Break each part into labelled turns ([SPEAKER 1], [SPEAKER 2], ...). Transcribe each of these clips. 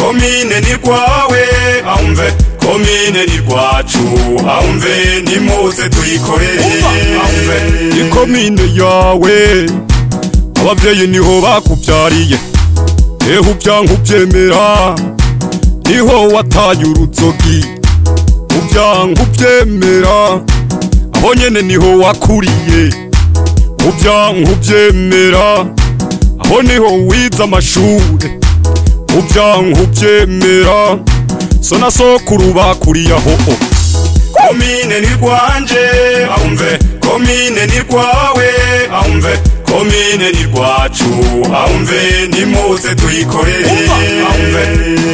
[SPEAKER 1] komine ni rwawe ahumve komine ni rwacu ahumve nimuze tuyikorere ahumve
[SPEAKER 2] ni komine yawe abavyeyi niho bakuvyariye ehe uvyanka uvyemera niho wataye uruzogi uvyanka uvyemera aho nyene niho wakuriye uvyanka uvyemera aho niho wize amashure uvyanka uvyemera so na sokuru bakuriye aho
[SPEAKER 1] komine ni rwanje ahumve komine ni rwawe ahumve komine ni rwacu ahumve nimuze tuyikorere ahumve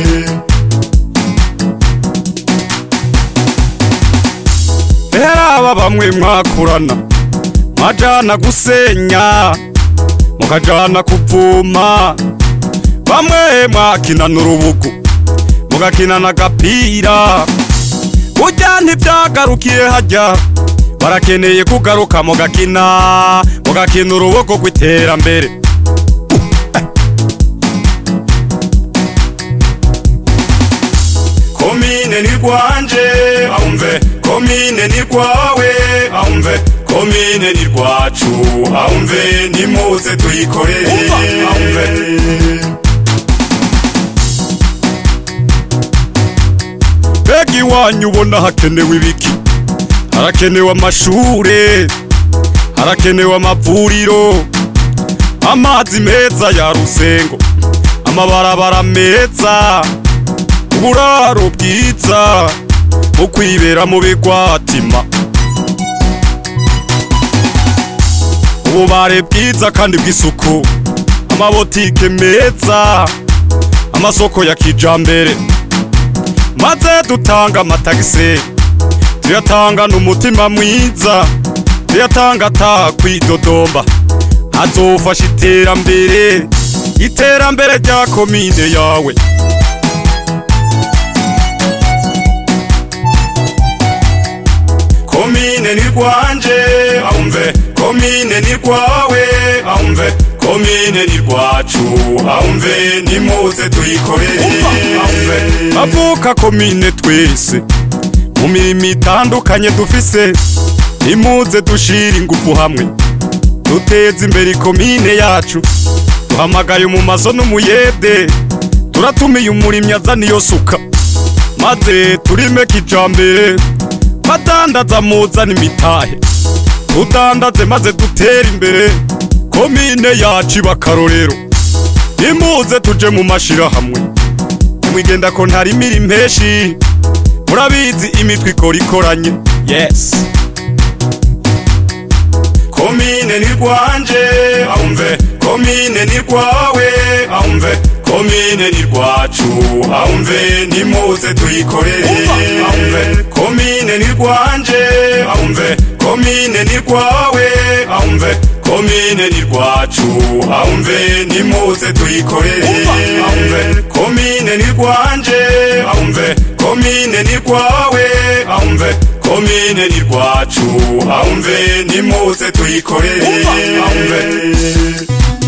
[SPEAKER 2] Era aba bamwe mwakurana mwajana gusenya mukajana kuvuma bamwe mwakinana urubugu mugakinana agapira burya ntivyagarukiye harya barakeneye kugaruka mugakina mugakina urubugu rw'iterambere
[SPEAKER 1] komine ni rwanje ahumve komine ni rwawe ahumve komine ni rwacu ahumve nimuze tuyikorere ahumve
[SPEAKER 2] mbega iwanyu ubona hakenewe ibiki harakenewe amashure harakenewe amavuriro amazi meza ya rusengo amabarabara meza uburaro bwiza mu kwibera mu bigwatima ububare bwiza kandi bw'isuku amabotike meza amasoko ya kijambere maze dutanga amatagisi tuyatanga n'umutima mwiza tuyatanga atakwidodomba azofasha iterambere iterambere rya komine yawe
[SPEAKER 1] komine ni rwanje ahumve komine ni rwawe ahumve komine ni rwacu ahumve nimuze tuyikorere ahumve
[SPEAKER 2] bavuka komine twese mu mirimo itandukanye dufise nimuze dushira ingufu hamwe duteze imbere ikomine yacu duhamagaye mu mazo n'umuyede turatumiye umurimyi azana iyo suka maze turime kijambere badandaza muzana imitahe tudandaze maze dutere imbere komine yacu iba akarorero nimuze tuje mu mashirahamwe nimwigenda ko ntarimira impeshi murabizi imitwe ikora ikoranye yes
[SPEAKER 1] komine ni rwanje ahumve komine ni rwawe ahumve komine ni rwacu ahumve nimuze tuyikorere ahumve komine ni rwanje ahumve komine ni rwawe ahumve komine ni rwacu ahumve nimuze tuyikorere ahumve komine ni rwanje ahumve komine ni rwawe ahumve komine ni rwacu ahumve nimuze tuyikorere ahumve